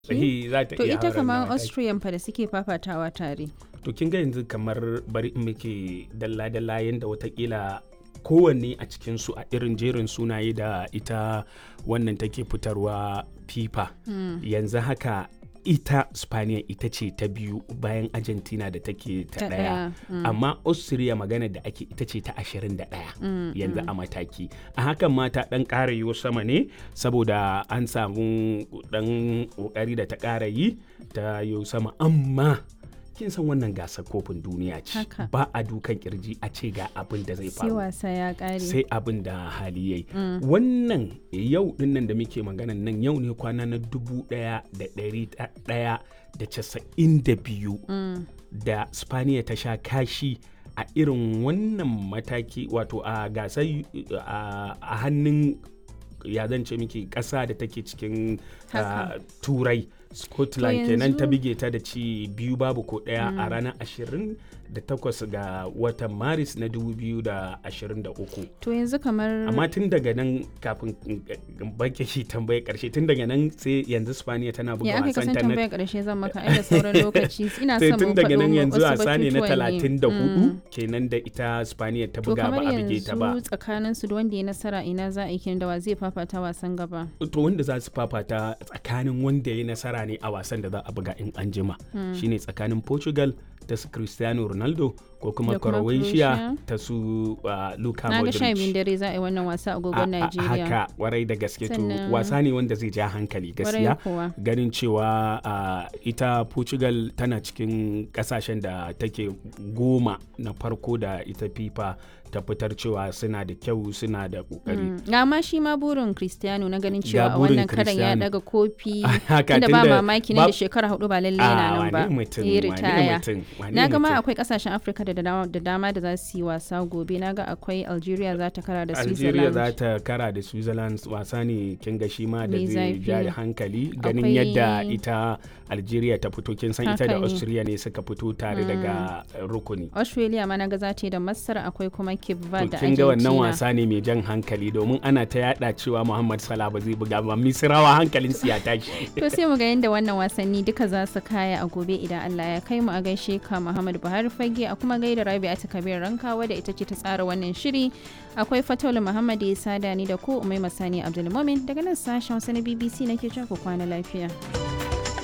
Eh, za ta To iya ita auren kamar nawa take. Austrian fa da suke fafatawa tare. to kin ga yanzu kamar bari in muke dalla-dalla yadda watakila kowanne a cikinsu a irin jerin sunaye da ita wannan take fitarwa fifa yanzu haka ita spaniya ita ce ta biyu bayan argentina da take ta Ta daya ɗaya, mm. amma austria magana da ake ita ce ta 21 yanzu a mataki a hakan ma ta dan ƙara yiwo sama ne saboda an samu dan ƙoƙari da ta ƙara yi ta yiwo sama amma kin san wannan gasar kofin duniya ce Haka. ba a dukan kirji a ce ga abin da zai Sai faru wasa ya ƙare. sai abin da hali yayi wannan yau dinnan da muke maganan nan yau ne kwana na dubu daya da dari daya da casa'in da biyu da spaniya ta sha kashi a irin wannan mataki wato a gasar a a hannun ya zan ce miki ƙasa da take cikin Haka. ah, turai scotland To kenan ta yanzu- bige ta da ci biyu babu ko ɗaya a ranar 28 ga watan maris na 2023 To yanzu kamar amma tun daga nan kafin in- in bake shi tambaye karshe tun daga nan sai yanzu spaniya tana buga ya aka wasan kasan ta na tambayar ƙarshe zan maka ai da sauran lokaci ina sai son tun mu daga nan faɗo yanzu wasu wasa ne na batutuwan ne. 34 Mm. kenan da ita spaniya ta To buga kamar ba a bige ta ba yanzu tsakanin su da wanda ya nasara ina za a yi kenan da wa zai fafata wasan gaba. to wanda za su fafata tsakanin wanda ya nasara ne a wasan da za a buga in an jima shine tsakanin portugal ta su cristiano ronaldo ko kuma Da kuma croatia Croatia. ta su uh, luka Na ga sha biyun modric dare za a yi wannan wasa a A- agogon a- Najeriya. haka warai da gaske to Sannan- wasa ne wanda zai ja hankali Kwarai gaskiya kuwa. ganin cewa uh, ita portugal tana cikin kasashen da take goma na farko da ita fifa ta fitar cewa suna da kyau suna da kokari Mm. Ga ma shi ma burin Cristiano na ganin Ga cewa a burin wannan karan ya Cristiano. daga kofi Haka, tunda ba tunda mamaki nan ba- da shekara hudu ba lalle Ah, yana nan ba. wane mutum, Ya wane ritaya. mutum, wane Na ga ma mutum. akwai kasashen Afirka da dama da dama da za su yi wasa gobe. Na ga akwai Algeria za ta kara da Algeria Switzerland. za ta kara da Switzerland wasa ne kin ga shi ma da Mai zai zafi. ja hankali ganin Akwai- yadda ita Algeria ta fito kin san ita Haka da ne. Austria ne suka fito tare daga uh, rukuni. Australia ma na ga za ta yi da Masar akwai kuma Cape To Verde da kin ga wannan Argentina. wasa ne mai jan hankali domin ana ta yada cewa Muhammad Salah ba zai buga ba Misrawa hankalin su ya tashi. To sai mu ga yadda wannan wasanni duka za su kaya a gobe idan Allah ya kai mu a gaishe ka Muhammad Buhari Fage a kuma gaida Rabi'atu Kabir Rankawa da ita ce ta tsara wannan shiri. Akwai Fataulu Muhammad ya sada ni da ko Umai Masani Abdulmumin daga nan sashen Hausa na BBC nake cewa ku kwana lafiya.